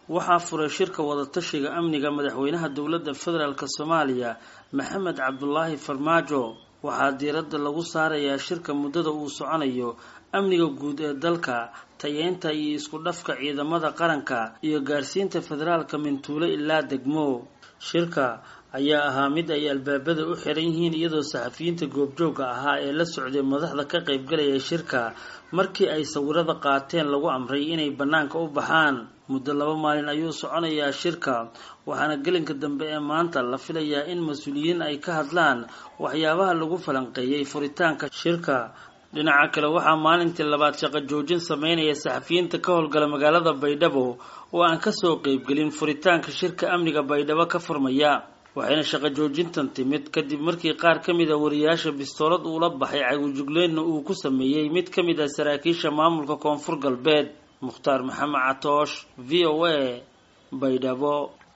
waxaa furay shirka wadatashiga amniga madaxweynaha dowladda federaalk soomaaliya maxamed cabdulaahi farmaajo waxaa diiradda lagu saarayaa shirka muddada uu soconayo amniga guud ee dalka tayeynta iyo isku dhafka ciidamada qaranka iyo gaarsiinta federaalka mintuulo ilaa degmo shirka ayaa ahaa mid ay albaabada u xiran yihiin iyadoo saxafiyiinta goobjooga ahaa ee la socday madaxda ka qaybgalaya shirka markii ay sawirada qaateen lagu amray inay bannaanka u baxaan muddo laba maalin ayuu soconayaa shirka waxaana gelinka dambe ee maanta la filayaa in mas-uuliyiin ay ka hadlaan waxyaabaha lagu falanqeeyay furitaanka shirka dhinaca kale waxaa maalintii labaad shaqo joojin sameynaya saxafiyiinta ka howlgala magaalada baydhabo oo aan kasoo qeybgelin furitaanka shirka amniga baydhabo ka furmaya waxayna shaqo joojintan timid kadib markii qaar ka mid a wariyaasha bistoolad uula baxay cagujugleynna uu ku sameeyey mid ka mid ah saraakiisha maamulka koonfur galbeed mukhtaar maxamed catoosh v o a baydhabo